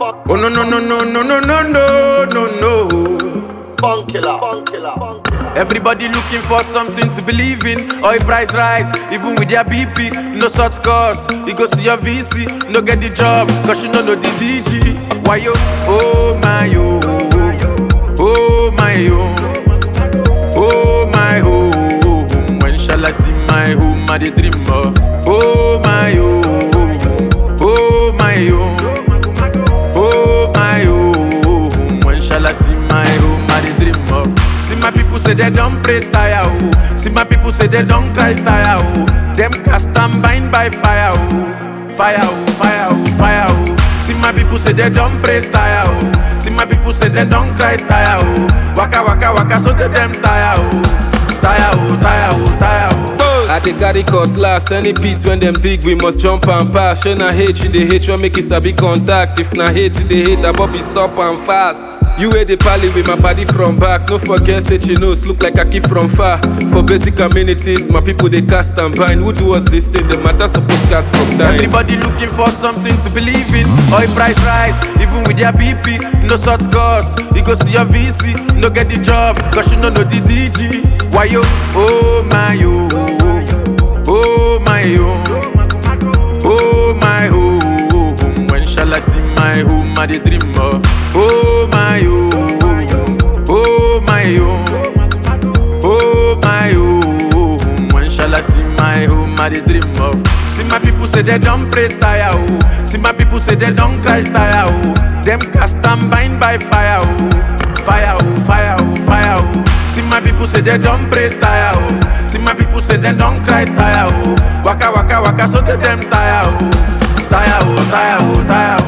Oh no no no no no no no no no no. Bunk killer. Bunk killer. Bunk killer. Everybody looking for something to believe in. Oil price rise, even with their BP. No short course, you go see your VC. No get the job, cause you don't know the DG. Why yo? Oh my yo. Oh my yo. Oh my home. When shall I see my home? I dey dream of. Oh my yo. Oh my yo. Oh my home. When shall I see my home? I dey dream of. See my people say they don't pray tire oh. See my people say they don't cry tire oh. Them cast and bind by fire oh. Fire oh, fire oh, fire oh. See my people say they don't pray tire oh. See my people say they don't cry tire oh. Waka waka waka so they them tire oh. Tire oh, tire oh, tire oh. I dey carry cutlass, any beats when them dig, we must jump and pass. Shey na hate, you dey hate, you make it sabi contact. If na hate, you dey hate, Bobby stop and fast. You wey dey pally with my body from back, no forget say chinos look like I keep from far. For basic amenities, my people dey cast and bind. Who do us this thing? The matter suppose cast from time. Everybody looking for something to believe in. Oil price rise, even with their BP. No short course, you go see your VC. No get the job, cause you don't know the DG. Why yo? Oh my yo. Oh my yo. Oh my home. When shall I see my home? I dey dream of. Oh my yo. Oh my yo. Oh my home. When shall I see my home? I dey dream of. See my people say they don't pray tire oh. See my people say they don't cry tire oh. Them cast and bind by fire oh. Fire oh, fire oh, fire oh. See my people say they don't pray tire oh. See my people say they don't cry tire oh. Waka waka waka so they them tire oh. Tire oh, tire oh,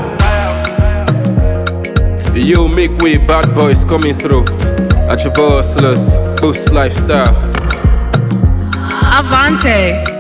tire oh. Yo, make way, bad boys coming through. At your boss, boost lifestyle. Avante.